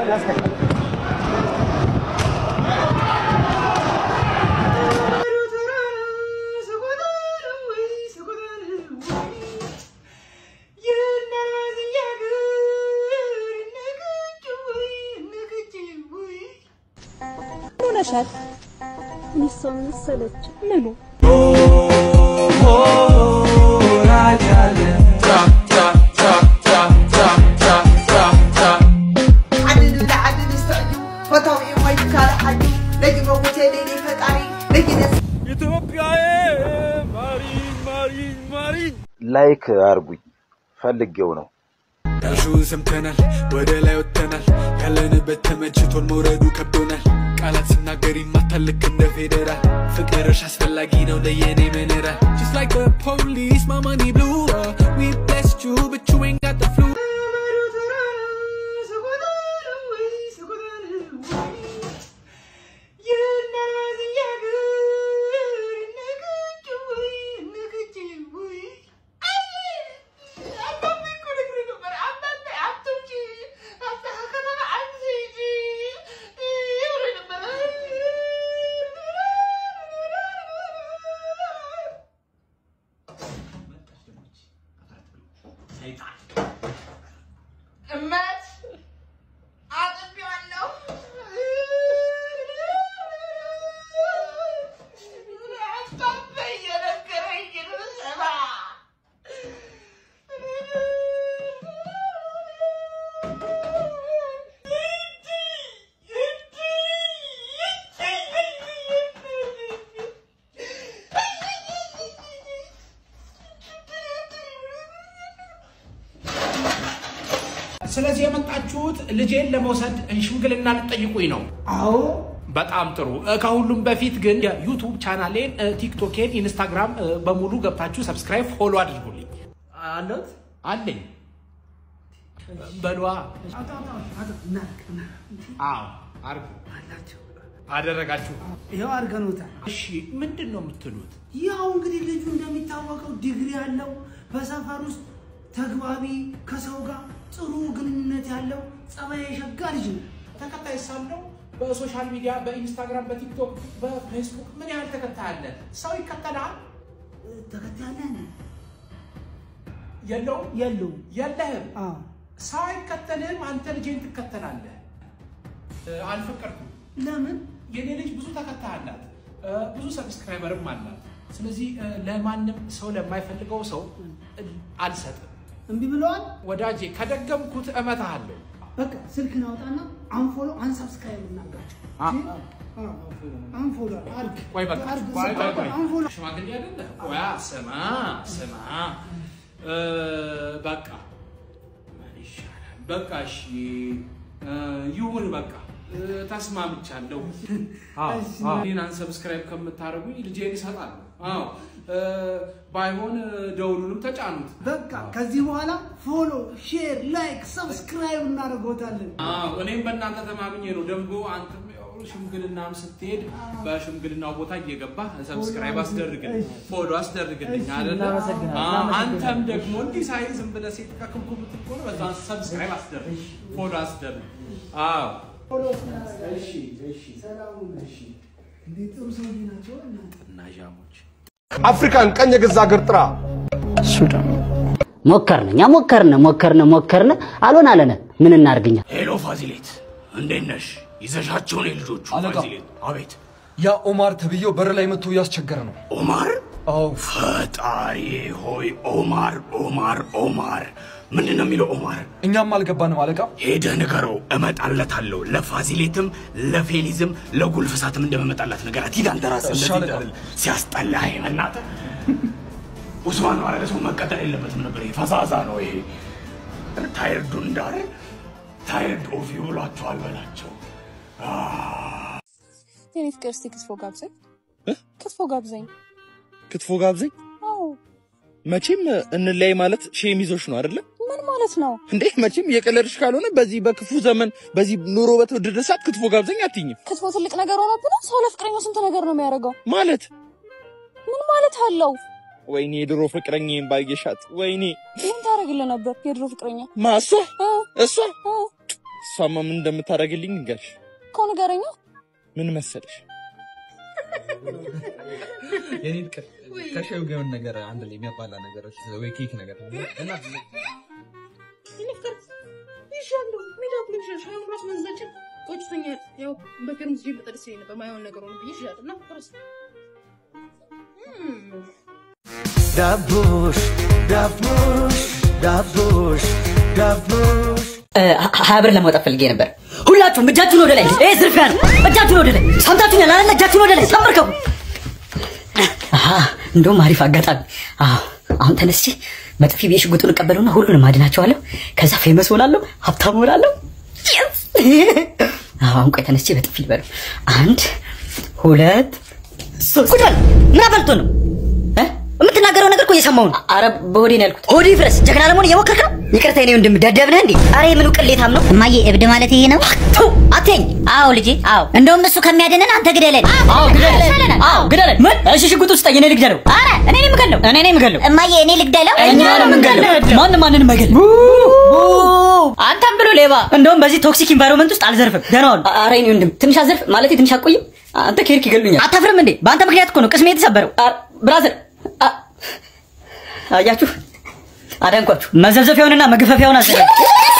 ሆነሻል? ሚሰው መሰለች ምኑ ላይክ አርጉኝ ፈልጌው ነው። ዳሹን ሰምተናል፣ ወደ ላይ ወጥተናል። ያለንበት ተመችቶን መውረዱ ከብዶናል። ቃላት ሲናገር ይማታል ልክ እንደ ፌዴራል። ፍቅርሽ አስፈላጊ ነው ለየኔ መነራል Just like the police, my money blue uh, We blessed you, but you ain't got the flu እመት አጥቢዋለሁ። አባባ እየነገረኝ ነው ስማ። ስለዚህ የመጣችሁት ልጄን ለመውሰድ ሽምግልና ልጠይቁኝ ነው? አዎ በጣም ጥሩ። እ፣ ከሁሉም በፊት ግን የዩቱብ ቻናሌን፣ እ፣ ቲክቶኬን፣ ኢንስታግራም እ፣ በሙሉ ገብታችሁ ሰብስክራይብ፣ ፎሎ አድርጉልኝ። አለት አለኝ በሏ። አዎ አርጉ። አደረጋችሁ። ይኸው አድርገኖታል። እሺ ምንድን ነው የምትሉት? ያው እንግዲህ ልጁ እንደሚታወቀው ዲግሪ ያለው በሰፈር ውስጥ ተግባቢ፣ ከሰው ጋር ጥሩ ግንኙነት ያለው ጸባይ የሸጋ ልጅ ነው። ተከታይ ሳለው በሶሻል ሚዲያ በኢንስታግራም፣ በቲክቶክ፣ በፌስቡክ ምን ያህል ተከታይ አለ? ሰው ይከተልሃል? ተከታይ አለ የለውም? የለውም? የለህም? አዎ ሰው አይከተልህም፣ አንተ ልጄን ትከተላለህ። እ፣ አልፈቀድኩም። ለምን? የኔ ልጅ ብዙ ተከታይ አላት፣ እ፣ ብዙ ሰብስክራይበርም አላት። ስለዚህ እ፣ ለማንም ሰው ለማይፈልገው ሰው እ፣ አልሰጥም። እምቢ ብለዋል። ወዳጄ ከደገምኩት እመታሃለሁ። በቃ ስልክን አውጣና አንፎሎ አንሳብስክራይብ እናርጋቸው። አ- አንፎሎ አርግ ቆይ በቃ አርግ፣ ቆይ ቆይ ቆይ አንፎሎ ሽማግሌ አይደለ? ቆያ ስማ ስማ እ፣ በቃ ምን ይሻላል? በቃ እሺ እ፣ ይሁን በቃ እ፣ ተስማምቻለሁ። አዎ አዎ። እኔን አንሰብስክራይብ ከምታደርጉኝ ልጄን ይሰጣሉ። አዎ እ፣ ባይሆን እ፣ ደውሉንም ተጫኑት። በቃ ከዚህ በኋላ ፎሎ፣ ሼር፣ ላይክ፣ ሰብስክራይብ እናደርገውታለን። አዎ እኔም በእናንተ ተማምኜ ነው። ደግሞ አንተም ያው ሽምግልናም ስትሄድ በሽምግልናው ቦታ እየገባህ ሰብስክራይብ አስደርግልኝ፣ ፎሎ አስደርግልኝ አይደለ? አዎ፣ አንተም ደግሞ እንዲህ ሳይ ዝም ብለህ ሴት ከክብኩ ምትል ከሆነ በዛ ሰብስክራይብ አስደርግ፣ ፎሎ አስደርግ። አዎ እሺ እሺ፣ ሰላም እሺ። እንዴት ጥሩ ሰው ናቸው እናንተ። ናዣሞች አፍሪካን ቀኝ የገዛ አገር ጥራ። ሞከርን እኛ ሞከርን ሞከርን ሞከርን አልሆን አለነ ምን እናርግኛ ሄሎ ፋዚሌት፣ እንዴት ነሽ? ይዘሻቸው ነው የልጆቹ ፋዚሌት? አቤት። ያ ኦማር ተብዬው በር ላይ መጥቶ እያስቸገረ ነው። ኦማር? አዎ። ፈጣሪ ሆይ ኦማር ኦማር ኦማር ምንድን ነው የሚለው ኦማር? እኛም አልገባንም አለቃ። ሄደህ ንገረው እመጣለታለሁ። ለፋዚሌትም ለፌሊዝም ለጉልፍሳትም እንደመመጣላት ነገራት። ሂድ አንተ ራስህ እሺ እንደዚህ አለቃ። እንዳልል። ሲያስጠላ ይሄ በእናትህ ኡስማን ነው አለ ሰው መቀጠል የለበትም ነበር። ይሄ ፈዛዛ ነው ይሄ። ታይርዱ እንዳር ታይርድ ኦፍ ይብሏቸዋል በላቸው። የኔ ፍቅር እስቲ ክትፎ ጋብዘኝ። ክትፎ ጋብዘኝ። ክትፎ ጋብዘኝ። አዎ መቼም እንለያይ ማለት ሼም ይዞሽ ነው አይደለ ምን ማለት ነው? እንዴ? መቼም የቀለድሽ ካልሆነ በዚህ በክፉ ዘመን በዚህ ኑሮ በተወደደ ሰዓት ክትፎ ጋብዘኝ አትይኝም ክትፎ ትልቅ ነገር ሆኖብህ ነው? ሰው ለፍቅረኛው ስንት ነገር ነው የሚያደርገው። ማለት ምን ማለት አለው? ወይኔ የድሮ ፍቅረኛዬን ባየሻት። ወይኔ ምን ታደርግልህ ነበር የድሮ ፍቅረኛ? ማ እሷ እ እሷ እ እሷማ ምን እንደምታደርግልኝ ንገርሽ። እኮ ንገረኛ። ምን መሰለሽ የኔ ፍቅር ከሻዩ ጋር የሆነ ነገር አንድ ላይ የሚያባላ ነገሮች ወይ ኬክ ነገር እና ይሻለሁ ሜዳ ብሎ ይሻል ሻዩ ራስ መንዛችን ቆጭቶኛል። ያው በክርም ጊዜ በጠርሴ ነበር ማይሆን ነገር ሆነ ብዬ ይሻል እና ቁርስ ዳቦሽ ዳቦሽ ዳቦሽ ዳቦሽ ሀያ ብር ለማውጣት ፈልጌ ነበር። ሁላችሁም እጃችሁን ወደ ላይ። ይሄ ዝርፊያ ነው። እጃችሁን ወደ ላይ። ሰምታችሁኛል አይደል? እጃችሁን ወደ ላይ ተመርከቡ። አሃ እንደውም አሪፍ አጋጣሚ። አዎ አሁን ተነስቼ በጥፊ ብዬ ሽጉጡን እቀበለውና ሁሉንም አድናቸዋለሁ። ከዛ ፌመስ ሆናለሁ፣ ሀብታም ሆናለሁ። Yes! አዎ አሁን ቆይ ተነስቼ በጥፊ ልበለው። አንድ ሁለት ሶስት። ቁጭ በል። ምን አበልቶ ነው እ? የምትናገረው ነገር እኮ እየሰማሁ ነው። አረ በሆዴ ነው ያልኩት። ሆዴ ፍረስ። ጀግና ለመሆን እየሞከርክ ነው። ይቅርታ የኔ ወንድም ደደብ ነህ እንዴ? አረ የምኑ ቅሌታም ነው። እማዬ እብድ ማለት ይሄ ነው? ቱ አትይኝ። አዎ ልጄ፣ አዎ። እንደውም እሱ ከሚያድነን አንተ ግደለን። አዎ ግደለን። አዎ ግደለን። ምን? እሺ ሽጉጥ ውስጥ እኔ ልግደለው። አረ እኔ ነኝ የምገለው። እኔ ነኝ የምገለው። እማዬ እኔ ልግደለው። እኛ ነው የምንገለው። ማንም ማንንም አይገልም። አንተም ብሎ ሌባ። እንደውም በዚህ ቶክሲክ ኢንቫይሮንመንት ውስጥ አልዘርፍም። ደህና ዋሉ። ኧረ የኔ ወንድም ትንሽ አዘርፍ ማለት ትንሽ አቆይም። አንተ ከሄድክ ይገሉኛል። አታፍርም እንዴ? በአንተ ምክንያት እኮ ነው ቅስሜ የተሰበረው። ብራዘር አያችሁ፣ አዳንኳችሁ። መዘብዘፊያውንና መግፈፊያውን አዘጋጅ።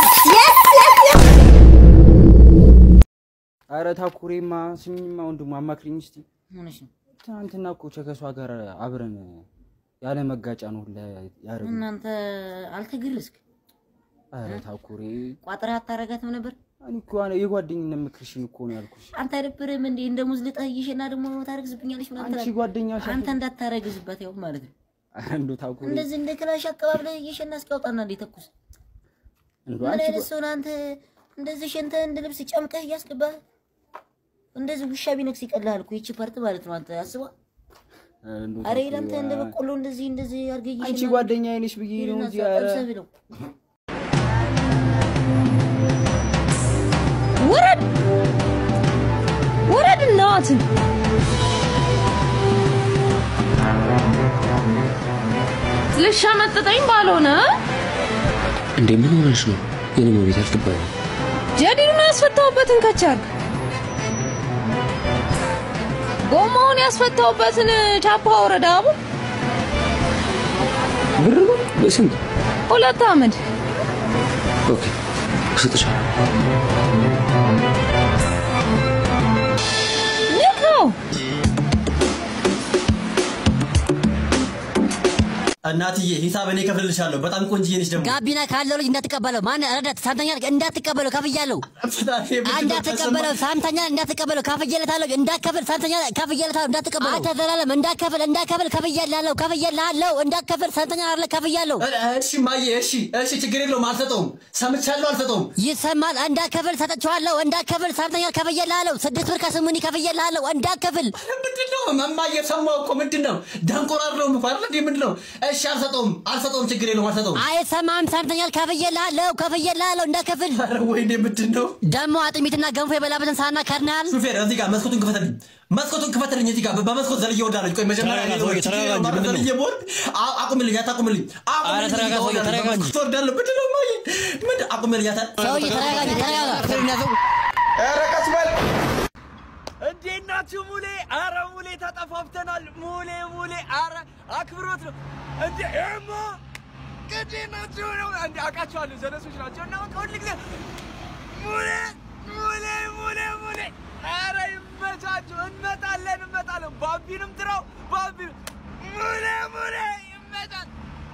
አረ ታኩሬማ ስሚኝማ ወንድሙ አማክሪኝ እስቲ። ሆነሽ ነው ትናንትና እኮ ከሷ ጋር አብረን ያለ መጋጫ ነው ሁላ ያደረግነው። እናንተ አልተገረዝክ? አረ ታኩሬ ቋጥረህ አታረጋትም ነበር? እኔ እኮ አነ- የጓደኝነት ምክርሽን እኮ ነው ያልኩሽ። አንተ አይደብርህም እንዴ? እንደ ሙዝ ልጠይሽና ደግሞ ታረግዝብኛለች ምናምን አንቺ ትላለህ። ጓደኛሽ አንተ እንዳታረግዝበት ያው ማለት ነው። አረ እንደው ታኩሬ እንደዚህ እንደ ክላሽ አቀባብለህ እየሸና እስኪያወጣና እንዴ ተኩስ። እንደው ምን አንቺ አይነት ጓ- ሰው ነህ አንተ? እንደዚህ ሸንተ እንደ ልብስ ጨምቀህ እያስገባህ እንደዚህ ውሻ ቢነክስ ይቀልሃል እኮ ይቺ ፓርት ማለት ነው። አንተ አስባ አረ እንደው አረ ታኩሬ፣ ይላንተ እንደ አ- በቆሎ እንደዚህ እንደዚህ አድርገህ አንቺ እየሸና ጓደኛዬ ነሽ ብዬ ነው እንጂ አረ ጠብሰህ ብለው ውረድ ውረድ እናትን ልሻመጥጠኝ ባልሆነ እንዴ ምን ሆነሽ ነው? የኔ ቤት አልገባኝ። ጀዲዱን ያስፈታሁበትን ከቻርግ ጎማውን ያስፈታሁበትን ቻፓ ወረዳ አቡ ብር ነው በስንት? ሁለት አመድ ኦኬ እሰጥሻለሁ። ንካው እናትዬ ሂሳብ እኔ እከፍልልሻለሁ። በጣም ቆንጅዬ ነሽ ደግሞ ጋቢና ካለው ልጅ እንዳትቀበለው። ማን ረዳት ሳምተኛል እንዳትቀበለው ከፍያለሁ። እንዳትቀበለው ሳምተኛል እንዳትቀበለው ከፍዬለታለሁ። እንዳትከፍል ሳምተኛል ከፍዬለታለሁ። እንዳትቀበለው አንተ ዘላለም እንዳትከፍል እንዳትከፍል ከፍዬልሃለሁ ከፍዬልሃለሁ እንዳትከፍል ሳምተኛል አለ ከፍያለሁ። እሺ ማየ፣ እሺ እሺ፣ ችግር የለውም አልሰጠውም። ሰምቻለሁ፣ አልሰጠውም። ይሰማል። እንዳትከፍል ሰጥቼዋለሁ። እንዳትከፍል ሳምተኛል ከፍዬልሃለሁ። ስድስት ብር ከስሙኒ ከፍዬልሃለሁ። እንዳትከፍል ምንድን ነው እማዬ? ሰማሁ እኮ ምንድን ነው ደንቆራለሁ እኮ አይደል እንዴ? ምንድን ነው? እሺ አልሰጠውም፣ አልሰጠውም፣ ችግር የለውም አልሰጠውም። አይሰማም። ሳምተኛል ከፍዬልሃለሁ ከፍዬልሃለሁ እንዳትከፍል። ኧረ ወይኔ ምንድን ነው ደግሞ አጥሚትና ገንፎ የበላበትን ሳህና ከድናል። ሹፌር እዚህ ጋር መስኮቱን ክፈትልኝ፣ መስኮቱን ክፈትልኝ። እዚህ ጋር በመስኮት ዘልዬ ወዳለች። ቆይ መጀመሪያ ተረጋጋ እኔ ሰውዬ፣ ችግር ተረጋጋ የለውም፣ እንጂ ምንድን ነው? ዘልዬ ብወርድ አ- አቁምልኝ፣ አታቁምልኝ፣ ኧረ ተረጋጋ ሰውዬ፣ ተረጋጋ እንጂ። በመስኮት ወርዳለሁ። ምንድን ነው እማዬ? ምንድን አቁምልኝ፣ አታ ሰውዬ ተረጋጋ፣ ተረጋጋ። ኧረ ቀስ በል እንዴት ናችሁ ሙሌ? አረ ሙሌ ተጠፋፍተናል። ሙሌ ሙሌ፣ አረ አክብሮት ነው እንዴ ኤማ እንዴት ናችሁ ነው እንዴ? አውቃቸዋለሁ፣ ዘለሶች ናቸው እና በቃ ሁል ጊዜ ሙሌ ሙሌ ሙሌ ሙሌ፣ አረ ይመቻችሁ። እንመጣለን እንመጣለን። ባቢንም ጥራው ባቢ ሙሌ ሙሌ ይመቻል።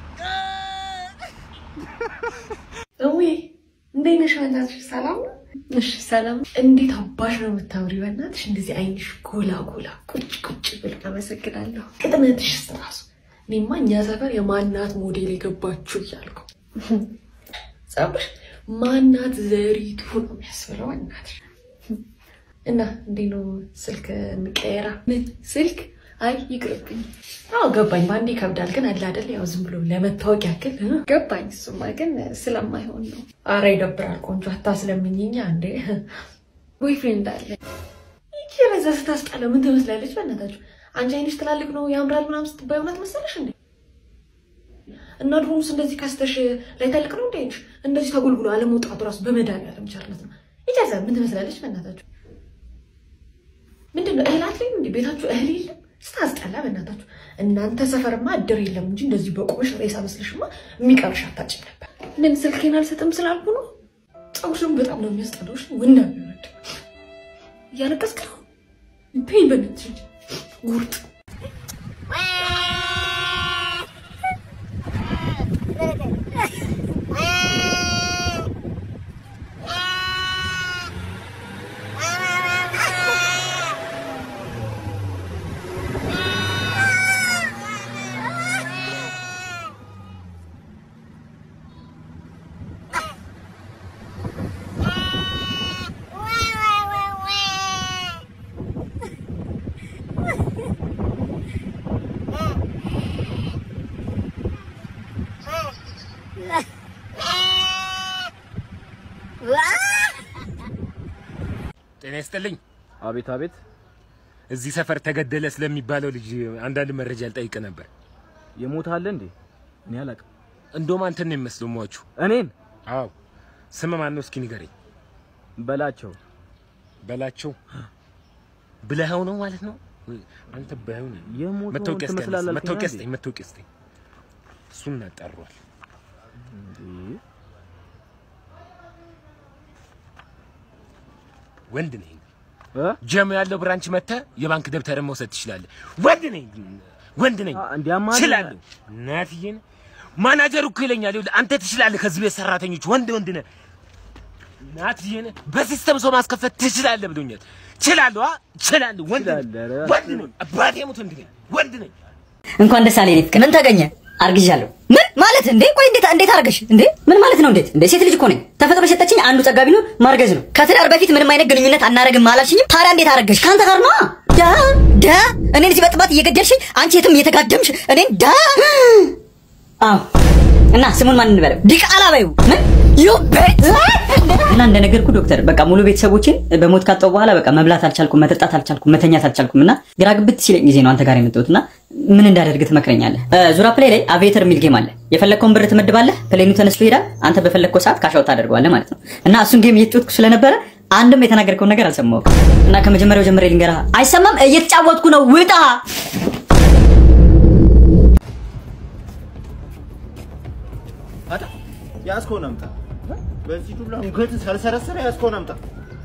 እዊ እንዴት ነሽ? በእናትሽ ሰላም ነው? እሺ ሰላም። እንዴት አባሽ ነው የምታምሪ? በእናትሽ እንደዚህ አይንሽ ጎላ ጎላ ቁጭ ቁጭ ብል። አመሰግናለሁ። ቅጥነትሽስ ራሱ እኔማ እኛ ሰፈር የማናት ሞዴል የገባችሁ እያልኩ ጸጉር ማናት ዘሪቱ ነው የሚያስብለው። በእናትሽ እና እንዴት ነው ስልክ እንቀየራ? ምን ስልክ? አይ ይቅርብኝ። አዎ ገባኝ። በአንዴ ይከብዳል፣ ግን አለ አይደል ያው ዝም ብሎ ለመታወቅ ያክል እ? ገባኝ። እሱማ ግን ስለማይሆን ነው። አረ ይደብራል። ቆንጆ አታስለምኝኛ እንዴ። ቦይፍሬንድ አለ ይቺ ረዛ ስታስጠላ ምን ትመስላለች? በእናታችሁ አንቺ አይንሽ ትላልቅ ነው ያምራል ምናምን ስትባይ እውነት መሰለሽ እንዴ? እና ድሮምስ እንደዚህ ከስተሽ ላይ ተልቅ ነው እንዴ አይንሽ? እንደዚህ ተጎልጉሎ አለመውጣቱ ራሱ በመድኃኒዓለም ቸርነት ነው። ይጨርሰ ምን ትመስላለች? በእናታችሁ ምንድን ነው እህል አትለኝም እንዴ? ቤታችሁ እህል የለም? ስታስጠላ በእናታችሁ። እናንተ ሰፈርማ እድር የለም እንጂ እንደዚህ በቁምሽ ሬሳ መስልሽማ የሚቀርሽ አታጭም ነበር። ምን ስልኬን አልሰጥም ስላልኩ ነው? ፀጉርሽን በጣም ነው የሚያስጠላሽ። ወንዳ ሚወድ እያለቀስክ ነው። ፔን በነትሽ እንጂ ጉርጥ ጤና ይስጥልኝ። አቤት አቤት። እዚህ ሰፈር ተገደለ ስለሚባለው ልጅ አንዳንድ መረጃ ልጠይቅ ነበር። የሞተ አለ እንዴ? እኔ አላውቅም። እንደውም አንተን ነው የሚመስለው ሟቹ። እኔን? አዎ። ስም ማን ነው? እስኪ ንገረኝ። በላቸው። በላቸው ብለኸው ነው ማለት ነው? አንተ በኸው ነው። የሞተውን መታወቂያ እስኪ ትመስላለህ አነሳ። አልከኝ መታወቂያ አይደል? ስጠኝ፣ መታወቂያ ስጠኝ። እሱን እናጣሯል። ወንድ ነኝ። ጀም ያለው ብራንች መጥተህ የባንክ ደብተርን መውሰድ ትችላለህ። ወንድ ነኝ፣ ወንድ ነኝ፣ እንዲያማ እችላለሁ። እናትዬን ማናጀሩ እኮ ይለኛል፣ ይኸውልህ አንተ ትችላለህ። ከዚህ ቤት ሰራተኞች ወንድ ወንድ ነህ። እናትዬን በሲስተም ሰው ማስከፈት ትችላለህ ብሎኛል። እችላለሁ፣ አ እችላለሁ። ወንድ ነኝ፣ ወንድ ነኝ። አባቴ ሙት ወንድ ነኝ፣ ወንድ ነኝ። እንኳን ደስ አለኝ። ምን ተገኘ? አርግዣለሁ። ምን ማለት እንዴ? ቆይ እንዴት እንዴት አርገሽ እንዴ? ምን ማለት ነው? እንዴት እንዴ? ሴት ልጅ እኮ ነኝ። ተፈጥሮ የሰጠችኝ አንዱ ጸጋ ቢኖር ማርገዝ ነው። ከትዳር በፊት ምንም አይነት ግንኙነት አናረግም አላልሽኝም? ታዲያ እንዴት አረገሽ? ከአንተ ጋር ነዋ። ዳ ዳ እኔን እዚህ በጥባት እየገደልሽኝ፣ አንቺ የትም እየተጋደምሽ እኔን ዳ አዎ። እና ስሙን ማን እንበለው? ዲቃላ በይው። ምን ዩ ቤት እና እንደነገርኩ ዶክተር በቃ ሙሉ ቤተሰቦችን በሞት ካጣሁ በኋላ በቃ መብላት አልቻልኩም፣ መጠጣት አልቻልኩም፣ መተኛት አልቻልኩም እና ግራ ግብት ሲለኝ ጊዜ ነው አንተ ጋር የመጣሁት እና ምን እንዳደርግ ትመክረኛለህ? ዙራ ፕሌይ ላይ አቪዬተር የሚል ጌም አለ። የፈለግከውን ብር ትመድባለህ፣ ፕሌኑ ተነስቶ ይሄዳል። አንተ በፈለግከው ሰዓት ካሻውት ታደርገዋለህ ማለት ነው እና እሱን ጌም እየተጫወትኩ ስለነበረ አንድም የተናገርከውን ነገር አልሰማሁም እና ከመጀመሪያው ጀምሬ ልንገርህ። አይሰማም? እየተጫወትኩ ነው፣ ውጣ። አታ ያዝከውን አምጣ። በዚህ ዱላ ሙገት ሳልሰረሰረ ያዝከውን አምጣ።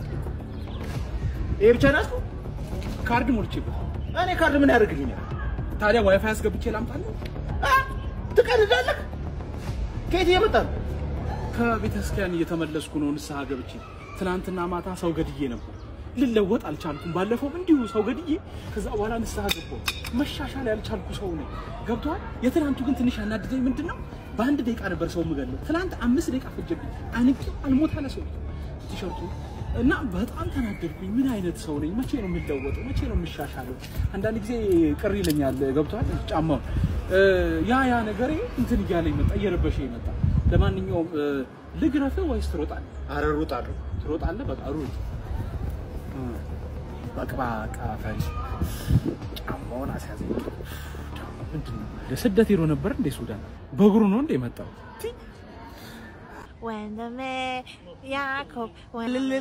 ይሄ ብቻ ነው ያዝከው? ካርድ ሞልቼበት። እኔ ካርድ ምን ያደርግልኛል? ታዲያ ዋይፋይ አስገብቼ ላምጣልህ? ትቀልዳለህ? ከየት እየመጣ ነው? ከቤተ ክርስቲያን እየተመለስኩ ነው ንስሐ ገብቼ። ትናንትና ማታ ሰው ገድዬ ነበር። ልለወጥ አልቻልኩም። ባለፈው እንዲሁ ሰው ገድዬ ከዛ በኋላ ንስሐ ገባሁ። መሻሻል ያልቻልኩ ሰው ነኝ። ገብቶሃል? የትናንቱ ግን ትንሽ ያናድደኝ ምንድን ነው? በአንድ ደቂቃ ነበር ሰው የምገለው። ትናንት አምስት ደቂቃ ፈጀብኝ። አንቄ አልሞት አለ ሰው ቲሸርቱ እና በጣም ተናደድኩኝ። ምን አይነት ሰው ነኝ? መቼ ነው የምለወጠው? መቼ ነው የምሻሻለው? አንዳንድ ጊዜ ቅር ይለኛል። ገብቶሃል? ጫማው ያ ያ ነገሬ እንትን እያለኝ መጣ፣ እየረበሸኝ መጣ። ለማንኛውም ልግረፍህ ወይስ ትሮጣለህ? ኧረ እሮጣለሁ። ትሮጣለህ? በቃ ሩጥ። በቅባቃ ፈሪ ጫማውን አስያዘኝ። ምንድን ነው ለስደት ሄዶ ነበር እንዴ ሱዳን? በእግሩ ነው እንዴ የመጣው? ወንድሜ ያዕቆብ ወንድሜ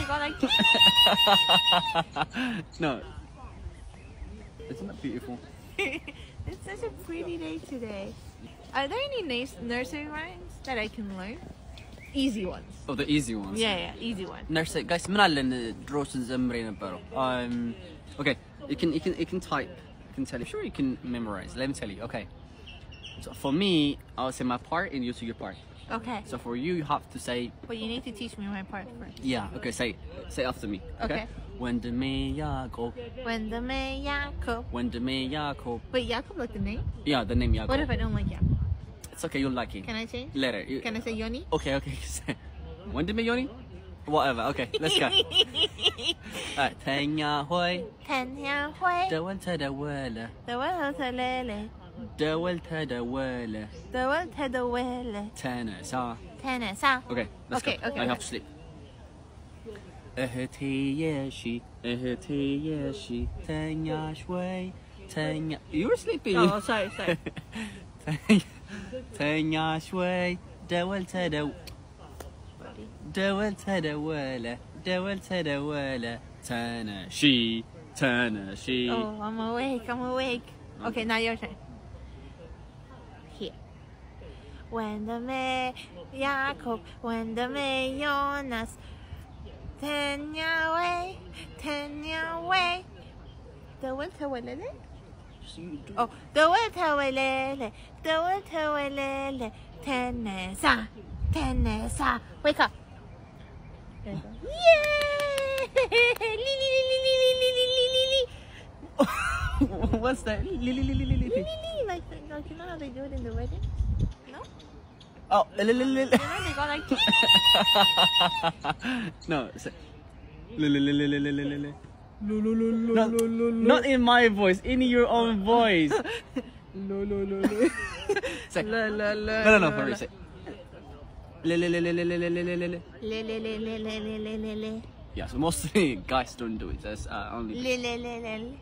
no. Isn't that beautiful? It's such a pretty day today. Are there any nice nursery rhymes that I can learn? Easy ones. Oh, the easy ones. Yeah, yeah, easy ones. ነርስ ጋይስ ምን አለን ድሮ ስንዘምር የነበረው um okay you can you can you can type you can tell you sure you can memorize let me tell you okay so for me I'll say my part and you say your part Okay. so for you you have to say But you need to teach me my part first. yeah okay say say after me okay, Okay. ወንድሜ ያዕቆብ ወንድሜ ያዕቆብ. ወንድሜ ያዕቆብ Wait, Jacob like the name? yeah the name What Jacob if I don't like Jacob? it's okay you'll like it Can I change? later you, Can I say Yoni? okay okay ወንድሜ ዮኒ whatever okay let's go Alright, ተኛ ሆይ ተኛ ሆይ ደወል ተደወለ ደወል ተለለ ደወል ተደወለ ደወል ተደወለ ተነሳ ተነሳ Okay, let's Okay, go. okay, I okay. have to sleep. እህቴ የሺ እህቴ የሺ ተኛሽ ወይ ተኛ You were sleeping. Oh, sorry, sorry. ተኛ- ተኛሽ ወይ ደወል ተደው ደወል ተደወለ ደወል ተደወለ ተነሺ ተነሺ Oh, I'm awake. I'm awake. Okay, now your turn. Here. ወንድሜ ያዕቆብ ወንድሜ ዮናስ ተኛ ወይ ተኛ ወይ ደወል ተወለለ ኦ ደወል ተወለለ ደወል ተወለለ ተነሳ ተነሳ wake up What's that? Li- li- li- li- li- li- li. like, like you know how they do it in the wedding? No? Oh, li- li- li- li- You know they go like no. Say, li- li- li- li- li- li- li- li- li. Not, not in my voice, in your own voice. Say, La, la, la, no, no, no, la, for real. la. Say, li- li- li- li- li- li- li- li- li- li- li. le le le le le le le le le Yeah, so mostly guys don't do it. That's uh, only. le le le le le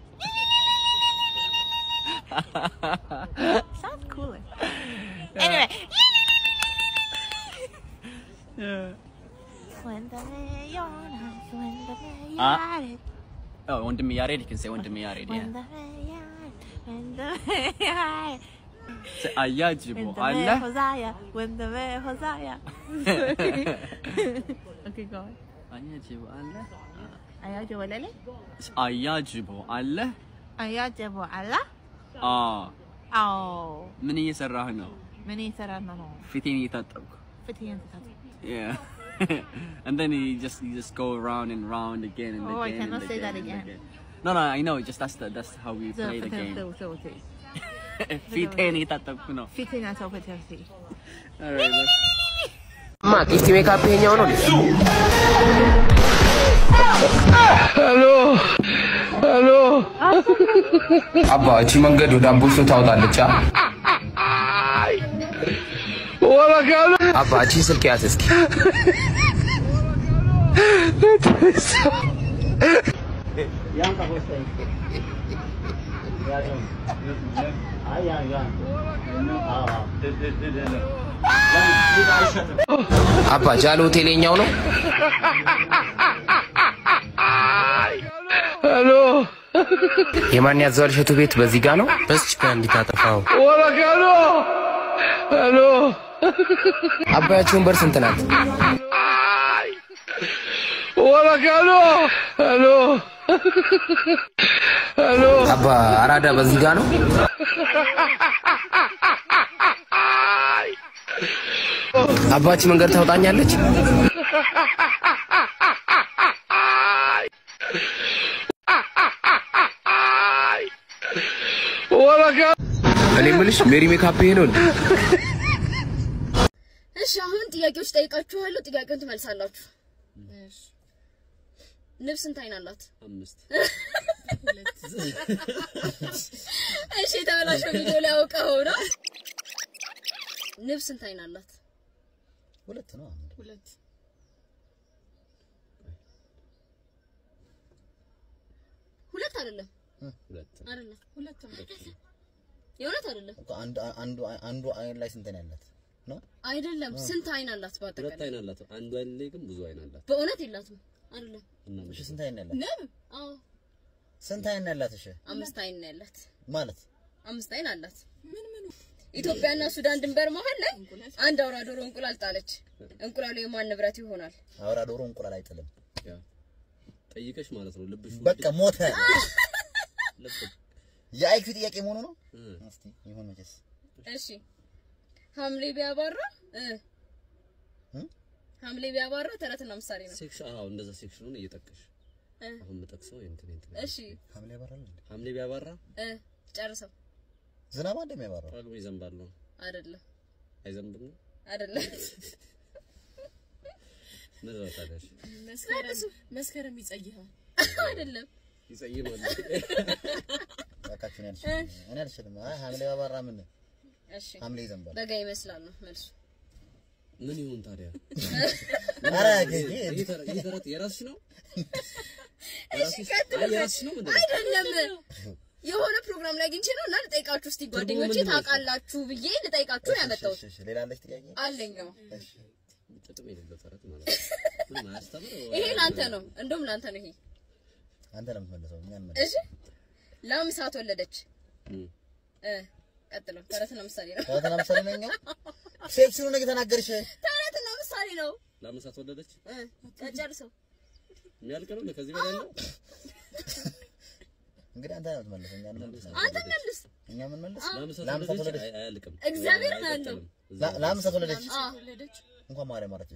Sounds cooler. Anyway. Yeah. ወንድሜ ዮናስ ወንድሜ Ah. ያሬድ Oh, ወንድሜ ያሬድ, you can say ወንድሜ ያሬድ. Yeah. ወንድሜ ያሬድ ወንድሜ ያሬድ Say አያጅቦ ወንድሜ አለ ሆዛያ ወንድሜ ሆዛያ Okay, go on. አያጅቦ አለ አያጀ ወለለ አያጅቦ አለ አያጀቦ አላ አዎ አዎ ምን እየሰራህ ነው? ምን እየሰራ ነው? ፊቴን እየታጠብኩ ፊትህን ትታጠብ። Yeah. and then you just you just go round and round again and Oh, I again. cannot and say that and again. No, no, I know. Just that's the, that's how we ዘ- play the ፍትህን game. ተው፣ ተው፣ ተው። ፊቴን እየታጠብኩ ነው። ፊትህን አተው ፍትህን ፊት Alright, look. ማ ቂስቲ ሜካፕ ይሄኛው ነው ሄሎ ሄሎ አባ እቺ መንገድ ወደ አምቦሶ ታወጣለች አ ወረካሉ አባ እቺ ስልክ ያዝ እስኪ አባ ጃሎ ሆቴል የኛው ነው ሄሎ የማን ያዘዋል እሸቱ ቤት በዚህ ጋ ነው በዚች ጋ እንዲታጠፋው ወረካሉ ሄሎ አባያችሁን በር ስንት ናት ወረካሉ ሄሎ ሄሎ አባ አራዳ በዚህ ጋ ነው አባች መንገድ ታውጣኛለች ወረካ እኔ የምልሽ ሜሪ ሜካፕ ይሄ ነው እንዴ? እሺ አሁን ጥያቄዎች ጠይቃችኋለሁ። ጥያቄውን ትመልሳላችሁ። ንብ ስንት አይን አላት? አምስት እሺ የተበላሸው ቪዲዮ ላይ አውቀው ነው። ንብ ስንት አይን አላት? ሁለት ነው። ሁለት። ሁለት አይደለም ሁለት አይደለም ሁለት ነው። የእውነት አይደለም አንዱ አንዱ አንዱ አይን ላይ ስንት ነው ያላት ነው? አይደለም። ስንት አይን አላት ሁለት በአጠቃላይ? አይን አላት አንዱ አይን ላይ ግን ብዙ አይን አላት በእውነት የላትም። አይደለም እሺ ስንት አይን ነው ያላት? ንብ አዎ ስንት አይን ነው ያላት? እሺ አምስት አይን ነው ያላት። ማለት አምስት አይን አላት። ምን ምን ኢትዮጵያና ሱዳን ድንበር መሀል ላይ አንድ አውራ ዶሮ እንቁላል ጣለች። እንቁላሉ የማን ንብረት ይሆናል? አውራ ዶሮ እንቁላል አይጥልም። ጠይቀሽ ማለት ነው ልብሽ በቃ ሞተ። የአይኪ ጥያቄ መሆኑ ነው። እስቲ ይሁን መቼስ እሺ ሐምሌ ቢያባራ እ ሐምሌ ቢያባራ ተረትና ምሳሌ ነው። ሴክሽን አዎ እንደዛ ሴክሽኑን እየጠቀሽ እ አሁን የምጠቅሰው እንትን እንትን እሺ ሐምሌ ያባራል እንዴ? ሐምሌ ቢያባራ እ ጨርሰው ዝናብ እንደሚያባራው ጳጉሜ ይዘንባል ነው አይደለም አይዘንብም ነው አይደለም እንደዛ ታዲያሽ መስከረም መስከረም ይጸይሃል አይደለም ይጸይማል በቃችሁን ያልሽ እኔ አልችልም። አይ ሐምሌ ያባራ ምን እሺ ሐምሌ ይዘንባል። በጋ ይመስላል ነው መልሱ። ምን ይሁን ታዲያ? ኧረ ጌጌ ይህ ተረት- ይህ ተረት የራስሽ ነው? እሺ የራስሽ- ቀጥል። አይ የራስሽ ነው ምንድን ነው? አይደለም የሆነ ፕሮግራም ላይ አግኝቼ ነው እና ልጠይቃችሁ እስቲ ጓደኞቼ ምንድን ነው? ታውቃላችሁ ብዬ ልጠይቃችሁ ነው ያመጣሁት። እሺ፣ እሺ፣ ሌላ አለች ጥያቄ? አለኝ አዎ። ጥቅም የሌለው ተረት ማለት ነው። ይሄ ላንተ ነው፣ እንደውም ላንተ ነው ይሄ። አንተ ነው የምትመልሰው፣ እኛ እንመልስ። እሺ ላም እሳት ወለደች። እ ቀጥሎ ተረትና ምሳሌ ነው። ተረትና ምሳሌ ነው እኛው? ሴክሲውን ነው የተናገርሽ። ተረትና ምሳሌ ነው። ላመሳት ወለደች እ ጨርሰው የሚያልቅ ነው ከዚህ በላይ ያለው እንግዲህ አንተ ነው የምትመልሰው፣ እኛ እንመልስ። አንተ መልስ። እኛ ምን መልስ? ላመሳት ላም እሳት ወለደች ወለደች። አይ- አያልቅም እግዚአብሔር ነው ያለው። ላ- ላም እሳት ወለደች። አዎ እንኳን ማርያም አረፈች።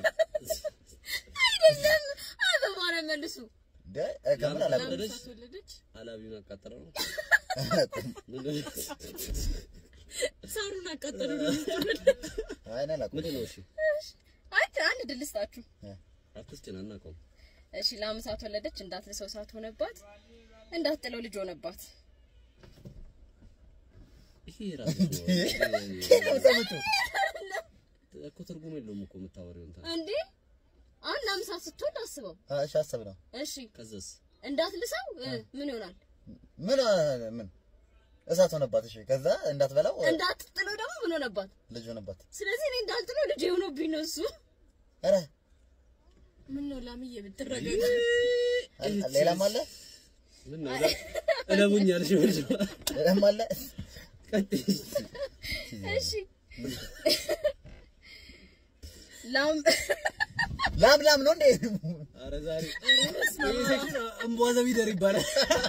አይደለም። አይ በማርያም መልሱ። እንደ እ፣ ከምር አላውቅም። ወለደች ወለደች። አላቢውን አቃጠለው ነው ሳሩን አቃጠሉ። አይ እኔ አላውቅም። ምንድን ነው እሺ አይ አንድ ድል ልስጣችሁ። አትስጭን አናውቀውም እሺ ላም እሳት ወለደች፣ እንዳትልሰው እሳት ሆነባት፣ እንዳትጥለው ልጅ ሆነባት። ይሄ ራሱ ከየት ነው የምትሰሙት? እኮ ትርጉም የለውም እኮ የምታወሪው እንትን እንዴ አሁን ላም እሳት ስትወልድ አስበው። አ፣ እሺ አሰብ ነው እሺ ከዛስ እንዳትልሰው እ፣ ምን ይሆናል? ምን አ፣ ምን እሳት ሆነባት። እሺ ከዛ እንዳትበላው እ፣ እንዳትጥለው ደግሞ ምን ሆነባት? ልጅ ሆነባት። ስለዚህ እኔ እንዳልጥለው ልጅ የሆነብኝ ነው እሱ። ኧረ ምን ነው ላምዬ ብትረጋጋ። አ- ሌላም አለ ምን ነው እለሙኝ አልሽ መልሽ ሌላም አለ እሺ ላም ላም ላም ነው እንዴ? ኧረ ዛሬ ይሄ ሴክሽን እምቧ ዘቢደር ይባላል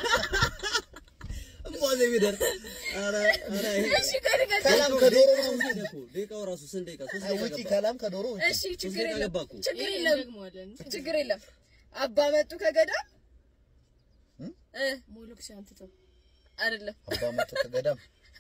እምቧ ዘቢደር ኧረ ኧረ ይሄ እሺ ከድገት ከላም ከዶሮ ነው ሄደ እኮ ደቂቃው ራሱ ስንት ደቂቃ ሶስት አይ፣ ደቂቃ ውጪ ገባ ከላም ከዶሮ ውጪ እሺ ሶስት ችግር ደቂቃ የለም ገባ እኮ ችግር የለም ችግር የለም። አባ መጡ ከገዳም እ ሞሎክስ አንትተው አይደለም አባ መጡ ከገዳም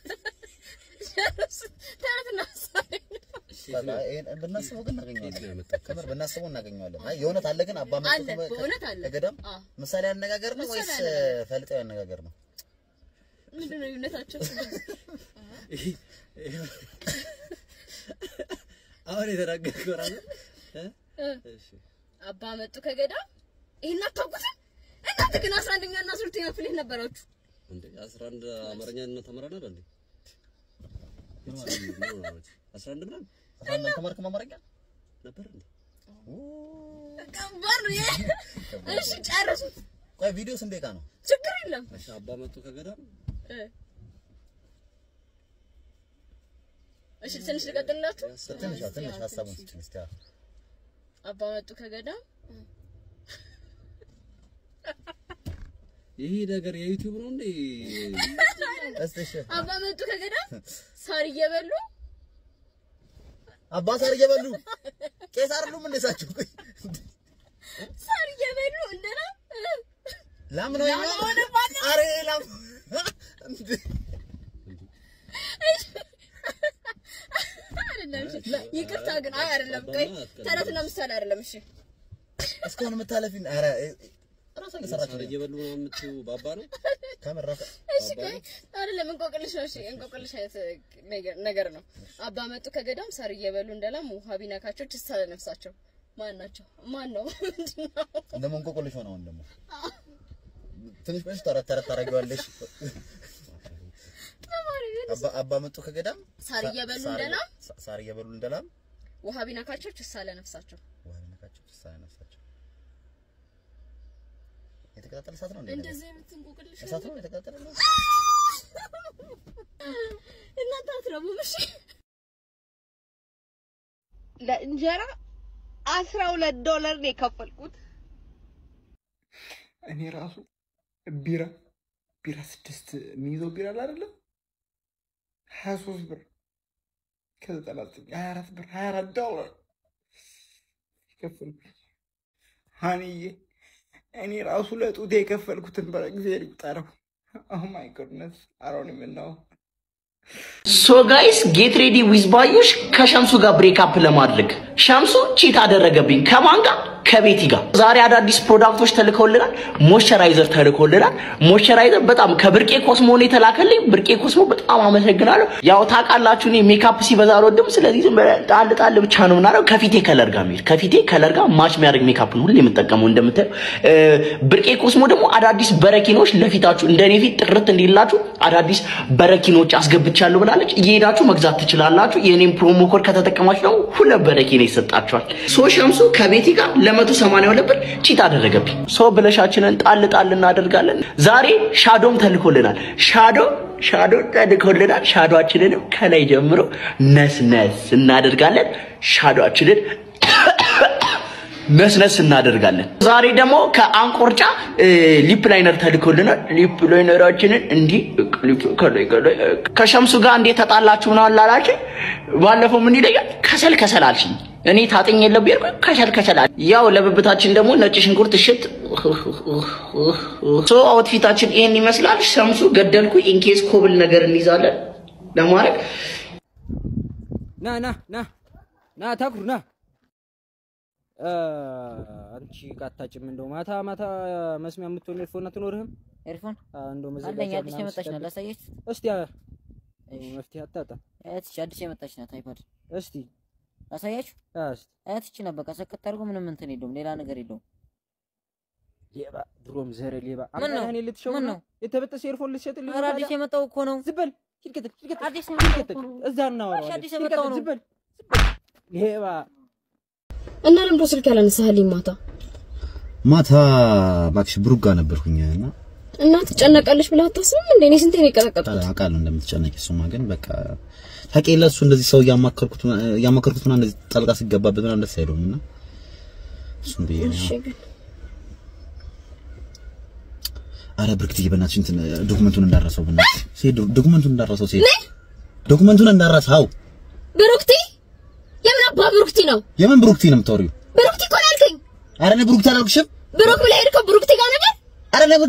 ተረትና ምሳሌ ነው። በቃ ይሄን ብናስበው ግን እናገኘዋለን። ከምር ብናስበው እናገኘዋለን። አይ የእውነት አለ ግን አባ መጡ አለ፣ ከ- በእውነት አለ። ከገዳም አዎ። ምሳሌ አነጋገር ነው ምሳሌ ወይስ አነጋገር። ፈልጣዊ አነጋገር ነው? ምንድን ነው ልዩነታቸው? አሁን የተናገርከው ራሱ እ? እ እሺ አባ መጡ ከገዳም ይሄን አታውቁትም? እናንተ ግን አስራ አንደኛ እና አስራ ሁለተኛ ክፍል የት ነበራችሁ? እንዴ 11 አማርኛ እና ተምረናል እንዴ አስራ አንድ ምናምን አስራ አንድ አልተማርክም አማርኛ? ነበር እንዴ ከባድ ነው ይሄ። እሺ ጨርሱት። ቆይ ቪዲዮ ስንት ደቂቃ ነው? ችግር የለም። እሺ አባ መጡ ከገዳም እ እሺ ትንሽ ልቀጥልላችሁ። ትንሽ ትንሽ ሀሳቡን ስጭኝ እስኪ። አዎ። አባ መጡ ከገዳም ይሄ ነገር የዩቲዩብ ነው እንዴ እስቲ እሺ አባ መጡ ከገዳም ሳር እየበሉ አባ ሳር እየበሉ ቄስ አይደሉም እንደ እሳቸው? ቆይ ሳር እየበሉ እንደና ላም ነው ላም ይሄ? ሆነባት። ኧረ ላም እንዴ! አይደለም። እሺ ይቅርታ ግን አይ አይደለም። ቆይ ተረትና ምሳሌ አይደለም። እሺ እስካሁን የምታለፊን ኧረ ራሷን የሰራችው ሳር እየበሉ ነው የምትይው ባባ ነው ከምር ራሷ እሺ ቆይ አይደለም። እንቆቅልሽ ነው። እሺ እንቆቅልሽ አይነት ነገር- ነገር ነው። አባ መጡ ከገዳም ሳር እየበሉ እንደላም ውሃ ቢነካቸው ችስ አለ ነፍሳቸው። ማን ናቸው? ማን ነው? ምንድን ነው? እንደሞ እንቆቅልሽ ሆነ አሁን ደግሞ ትንሽ ቆይሽ ተረት ተረት ታደርጊዋለሽ። አባ አባ መጡ ከገዳም ሳር እየበሉ ሳር- እንደላም? ሳር እየበሉ እንደላም ውሃ ቢነካቸው ችስ አለ ነፍሳቸው። ውሃ ቢነካቸው ጭሳ ነፍሳቸው የተቀጣጠለ እሳት ነው እንዴ? እንደዚህ አይነት እንቆቅልሽ እሳት ነው የተቀጣጠለ ነው? እናንተ አትረቡም። እሺ ለእንጀራ አስራ ሁለት ዶላር ነው የከፈልኩት። እኔ ራሱ ቢራ ቢራ ስድስት የሚይዘው ቢራ አለ አይደለም ሀያ ሶስት ብር ከዘጠና ዘጠኝ ሀያ አራት ብር ሀያ አራት ዶላር የከፈልኩኝ ሀኒዬ እኔ ራሱ ለጡቴ የከፈልኩትን በጊዜ ሊቁጠረው ኦ ማይ ጎድነስ አሮን የምናው ሶ ጋይስ ጌት ሬዲ ዊዝ ባዩሽ ከሸምሱ ጋር ብሬክ አፕ ለማድረግ ሸምሱ ቺት አደረገብኝ ከማን ጋር ከቤቲ ጋር ዛሬ አዳዲስ ፕሮዳክቶች ተልከውልናል። ሞይስቸራይዘር ተልኮልናል። ሞይስቸራይዘር በጣም ከብርቄ ኮስሞ ነው የተላከልኝ። ብርቄ ኮስሞ በጣም አመሰግናለሁ። ያው ታውቃላችሁ እኔ ሜካፕ ሲበዛ አልወድም። ስለዚህ ዝም ብለህ ጣል ጣል ብቻ ነው የምናደርገው። ከፊቴ ከለር ጋር የሚሄድ ከፊቴ ከለር ጋር ማች የሚያደርግ ሜካፕ ነው ሁሌ የምጠቀመው እንደምታየው። እ፣ ብርቄ ኮስሞ ደግሞ አዳዲስ በረኪኖች ለፊታችሁ እንደኔ ፊት ጥርት እንዲላችሁ አዳዲስ በረኪኖች አስገብቻለሁ ብላለች። እየሄዳችሁ መግዛት ትችላላችሁ። የኔም ፕሮሞ ኮድ ከተጠቀማችሁ ደግሞ ሁለት በረኪና ይሰጣችኋል። ሶ ሸምሱ ከቤቲ ጋር ለመቶ ሰማንያ ሁለት ብር ቺት አደረገብኝ። ሶ ብለሻችንን ጣል ጣል እናደርጋለን። ዛሬ ሻዶም ተልኮልናል። ሻዶ ሻዶ ተልኮልናል። ሻዶአችንንም ከላይ ጀምሮ ነስነስ እናደርጋለን። ሻዶአችንን ነስነስ እናደርጋለን። ዛሬ ደግሞ ከአንቆርጫ እ፣ ሊፕ ላይነር ተልኮልናል። ሊፕ ላይነራችንን እንዲህ ከላይ ከላይ ከሸምሱ ጋር እንዴት ተጣላችሁ ምናምን ላላችሁ ባለፈው ምን ይለኛል ከሰል ከሰል አልሽኝ። እኔ ታጥኝ የለብ ያልኩ ከሰል ከሰል አል ያው ለብብታችን ደግሞ ነጭ ሽንኩርት እሽት ሶ አውትፊታችን ይሄን ይመስላል። ሸምሱ ገደልኩ። ኢንኬስ ኮብል ነገር እንይዛለን ለማድረግ ና ና ና ና ታኩር ና እ፣ አንቺ ቃታጭም እንደው ማታ ማታ መስሚያ የምትሆን ኤርፎን አትኖርህም? ኤርፎን እንደው አለኝ። መዘጋጃ አዲስ ምናምን የመጣች ናት። ስትጠብቅ። ላሳየች። እስቲ አ- መፍትሄ አታጣ እህትሽ አዲስ የመጣች ናት። አይፓድ እስቲ ላሳያችሁ። እስቲ እህትሽ ናት። በቃ ሰከት አድርጎ ምንም እንትን የለውም፣ ሌላ ነገር የለውም። ሌባ ድሮም ዘረ ሌባ ምን ነው? አምጣ እኔ ልትሸውድ ምን ነው? ነው? የተበጠሰ ኤርፎን ልትሸጥልኝ ኧረ ነው አዲስ ታዲያ? የመጣው እኮ ነው። ዝም በል ሂድ ቀጥል ሂድ ቀጥል አዲስ ሂድ የመጣው ቀጥል እኮ ነው። እዛ እናወራዋለን። አዲስ ሂድ የመጣው ቀጥል፣ ነው። ዝም በል ዝም በል ሌባ እና ለምዶ ስልክ ያላነሳህልኝ ማታ ማታ እባክሽ ብሩክ ጋር ነበርኩኝ እና እና ትጨነቃለች ብለህ አታስብም እንዴ? እኔ ስንቴ ነው የቀጠቀጥኩት? አውቃለሁ እንደምትጨነቂ። እሱማ ግን በቃ ታውቂ የለ እሱ እንደዚህ ሰው እያማከርኩት እያማከርኩት ምናምን እንደዚህ ጣልቃ ሲገባበት ምናምን ደስ አይለውም እና እሱም ብዬ ነው። እሺ ግን አረ ብርክትዬ በእናትሽ እንትን ዶክመንቱን እንዳረሰው በእናትሽ ሴት ዶክመንቱን እንዳረሰው ሴት ዶክመንቱን እንዳረሰው ብሩክቲ የምን አባ ብሩክቲ ነው? የምን ብሩክቲ ነው የምታወሪው? ብሩክቲ እኮ ነው ያልከኝ። አረ እኔ ብሩክቲ አላልኩሽም። ብሩክ ብለህ ሄድከው ብሩክቲ ጋር ነበር። አረ እኔ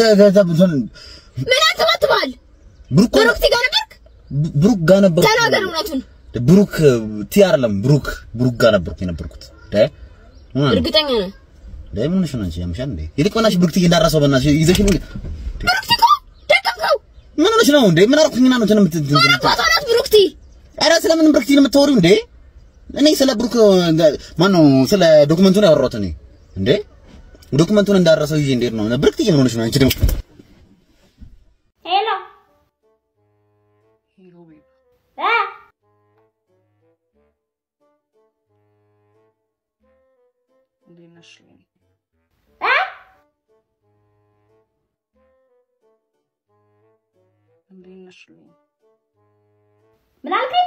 ምን አትባትባል? ብሩክ ብሩክቲ ጋር ነበርክ? ብሩክ ጋር ነበር ተናገር እውነቱን። ብሩክ ቲ አይደለም ብሩክ ብሩክ ጋር ነበርኩ የነበርኩት ዳይ እርግጠኛ ነህ? ዳይ ምን ሆነሽ ነው አንቺ ያምሻል እንዴ ይልቅ በእናትሽ ብሩክቲ እንዳረሰው በእናትሽ ይዘሽ ነው ብሩክቲ እኮ ደቀምከው። ምን ሆነሽ ነው እንዴ ምን አልኩኝና ነው እንትን የምት- ማን አባቷ ናት ብሩክቲ? ኧረ ስለምን ብሩክቲ ነው የምታወሪው እንዴ? እኔ ስለ ብሩክ ማነው ስለ ዶክመንቱ ነው ያወራሁት እኔ እንዴ ዶክመንቱን እንዳረሰው ይዤ እንዴት ነው ብሩክቲ ምን ሆነሽ ነው አንቺ ደግሞ ሄሎ እ እንዴት ነሽ? እ እንዴት ነሽ? ምን አልከኝ?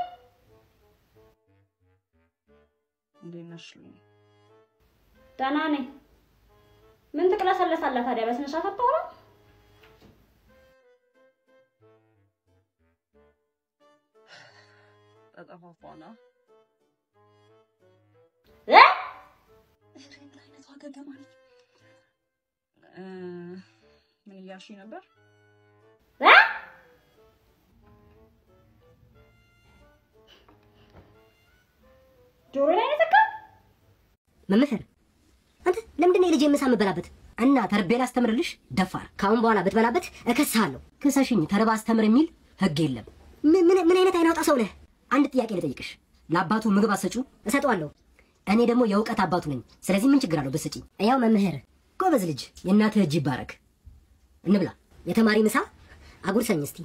እንዴት ነሽ? ደህና ነኝ። ምን ትቅለሰለሳለህ ታዲያ? በስነ ስርዓት አታወራም? ተጠፋፋና እ አይነቷ ገገማ ነች። እ፣ ምን እያልሽኝ ነበር? እ ጆሮ ላይ ነው የተካው? መምህር አንተ ለምንድን ነው የልጄ ምሳ የምበላበት? እና ተርቤን አስተምርልሽ ደፋር። ከአሁን በኋላ ብትበላበት እከስሃለሁ። ክሰሽኝ ተርባ አስተምር የሚል ህግ የለም። ምን ምን ምን አይነት አይናውጣ ሰው ነህ? አንድ ጥያቄ ልጠይቅሽ። ለአባቱ ምግብ አሰጩ? እሰጠዋለሁ። እኔ ደግሞ የእውቀት አባቱ ነኝ። ስለዚህ ምን ችግር አለው ብትሰጪኝ? ያው መምህር ጎበዝ ልጅ፣ የእናትህ እጅ ይባረክ። እንብላ። የተማሪ ምሳ አጉርሰኝ እስቲ።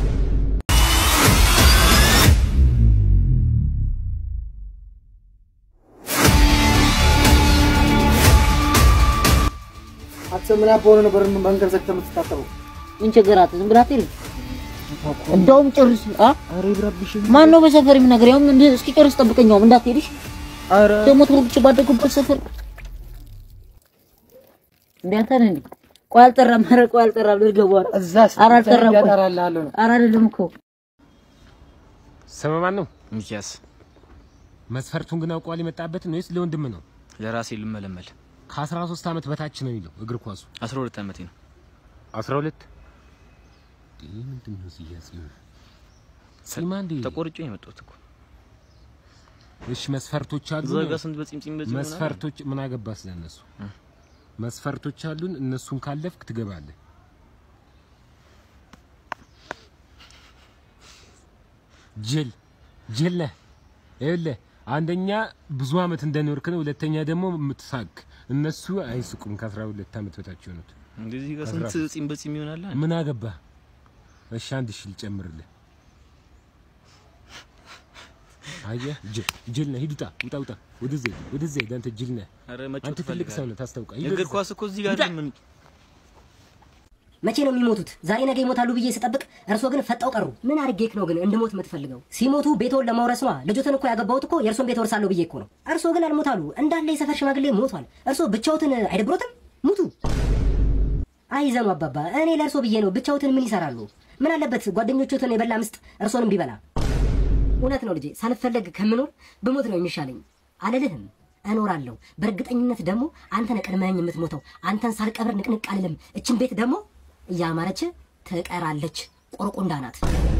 አንተ ምን ያበሆነ ነበር መንገድ ዘግተህ የምትታጠበው? ምን ችግራት? ዝም ብላ አትሄድም? እንደውም ጨርስ። አ ማን ነው በሰፈር የሚናገር? ያው ምን እስኪ ጨርስ ጠብቀኝ። ያው እንዳትሄድሽ። ኧረ ደግሞ ተወልቼ ባደጉበት ሰፈር እንዴ አንተ ነህ እንዴ? ቆይ አልጠራም። ኧረ ቆይ አልጠራም። ልገባ እዛ ኧረ አልጠራም። ቆይ ያጠራልሃለሁ ነው። ኧረ አይደለም እኮ ስም ማን ነው? ሚኪያስ መስፈርቱን ግን አውቀዋል የመጣበትን ወይስ ለወንድም ነው? ለራሴ ልመለመል ከ13 ዓመት በታች ነው የሚለው እግር ኳሱ 12 ዓመቴ ነው። 12 ይህ ምንድን ነው ሲያዝ ጺማ እንዴ ተቆርጬ ነው የመጣሁት እኮ እሺ መስፈርቶች አሉ። እዛ ጋር ስንት በፂምፂም በፂም ይሆናል? መስፈርቶች ምን አገባ ስለነሱ? መስፈርቶች አሉን። እነሱን ካለፍክ ትገባለህ። ጅል ጅል ነህ። ይኸውልህ አንደኛ ብዙ አመት እንደኖርክ ነው። ሁለተኛ ደግሞ የምትሳቅ እነሱ አይስቁም። ከአስራ ሁለት አመት በታች የሆኑት እንደዚህ ጋር ስንት ፂም በፂም ይሆናል? ምን አገባ? እሺ አንድ ሺህ ልጨምርልህ። አየህ ጅል ጅል ነህ። ሂድ ውጣ ውጣ ውጣ። ወደዚህ ወደዚህ ሂድ። አንተ ጅል ነህ። ኧረ መጮት አንተ ትልቅ ሰው ነህ። ታስታውቃለህ። ሂድ እግር ወደዛ። ኳስ እኮ እዚህ ጋር ውጣ። ምን መቼ ነው የሚሞቱት? ዛሬ ነገ ይሞታሉ ብዬ ስጠብቅ እርሶ ግን ፈጠው ቀሩ። ምን አድርጌክ ነው ግን እንድሞት የምትፈልገው? ሲሞቱ ቤቶን ለመውረስ ነዋ። ልጆትን እኮ ያገባሁት እኮ የእርሶን ቤት ወርሳለሁ ብዬ እኮ ነው። እርሶ ግን አልሞታሉ። እንዳለ የሰፈር ሽማግሌ ሞቷል። እርሶ ብቻዎትን አይደብሮትም? ሙቱ። አይዘኑ አባባ፣ እኔ ለእርሶ ብዬ ነው። ብቻዎትን ምን ይሰራሉ? ምን አለበት ጓደኞቹትን የበላ ምስጥ እርሶንም ቢበላ። እውነት ነው ልጄ፣ ሳልፈለግ ከምኖር ብሞት ነው የሚሻለኝ። አልልህም እኖራለሁ። በእርግጠኝነት ደግሞ አንተ ነህ ቀድመኸኝ የምትሞተው። አንተን ሳልቀብር ንቅንቅ አልልም። እችን ቤት ደግሞ እያማረች ትቀራለች። ቆርቆንዳ ናት።